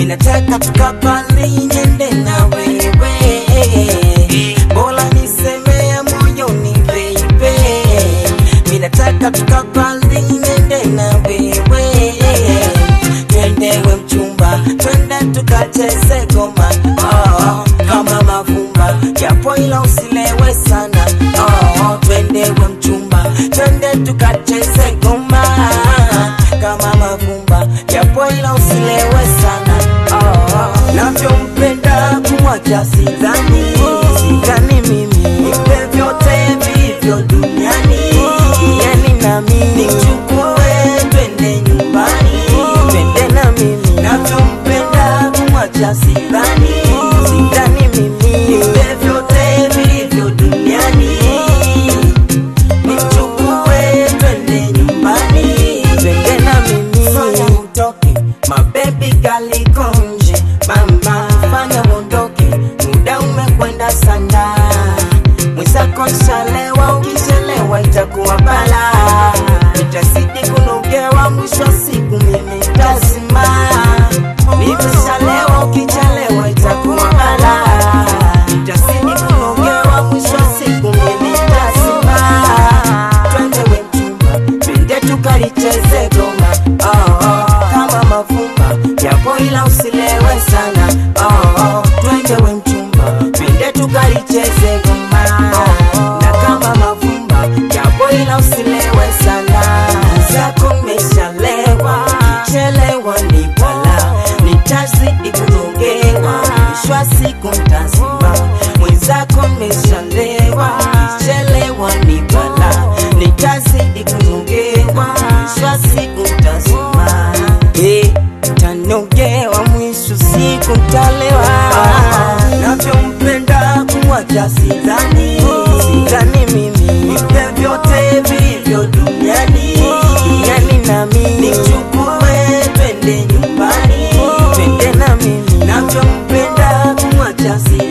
minataka tukapali niende na wewe bora nisemea moyoni baby minataka tukapali niende na wewe twendewe mchumba twende tukacheze goma oh, kama mavumba japo ila usilewe sana oh, twendewe mchumba twende tukacheze goma kama mavumba japo ila usilewe sana oh, navyompenda kumwacha sidhani sidhani mimi ipe vyote vivyo duniani yani nami nichukue twende nyumbani twende na mimi navyompenda kumwacha sidhani sidhani mimi ipe vyote vilivyo duniani nichukue twende nyumbani twende na mimi fanya utoke mabebi galikonje mama fanya uondoke muda umekwenda sana mwenzako nshalewa ukichelewa itakuwa bala nitazidi kunogewa mwisho wa siku mimi tazima nimeshalewa ukichelewa itakuwa bala nitazidi kunogewa mwisho wa siku mimi tazima twende we mchumba twende tukalicheze goma oh, oh, kama mavumba japo ila usilewe sana oh, oh, twende we mchumba twende tukalicheze goma oh, oh, na kama mavumba japo ila usilewe sana zako mmeshalewa chelewa ni bala nitazidi kunogewa mwisho wa siku ntazima mwenzako mmeshalewa chelewa ni bala nitazidi kunogewa mwisho wa siku ntazima Eh, tanogewa mwisho siku ntalewa navyompenda kumwacha sidhani sidhani mimi ipe vyote vilivyo duniani duniani nami nichukue twende nyumbani twende na mimi navyompenda kumwacha sidhani